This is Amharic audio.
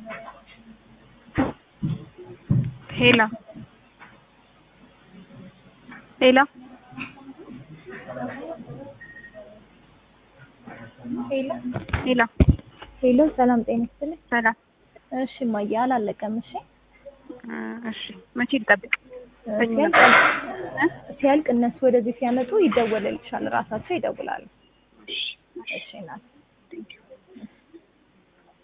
ሄሎ ሄሎ ሄሎ ሄሎ ሄሎ፣ ሰላም ጤና ይስጥልኝ። ሰላም እሺ እማዬ አላለቀም። እሺ እ እሺ መቼ ልጠብቅ? ሰኞ ሲያልቅ ነበር። ሲያልቅ እነሱ ወደዚህ ሲያመጡ ይደወልልሻል፣ ራሳቸው ይደውላሉ። እሺ እሺ እናት ቴንኪው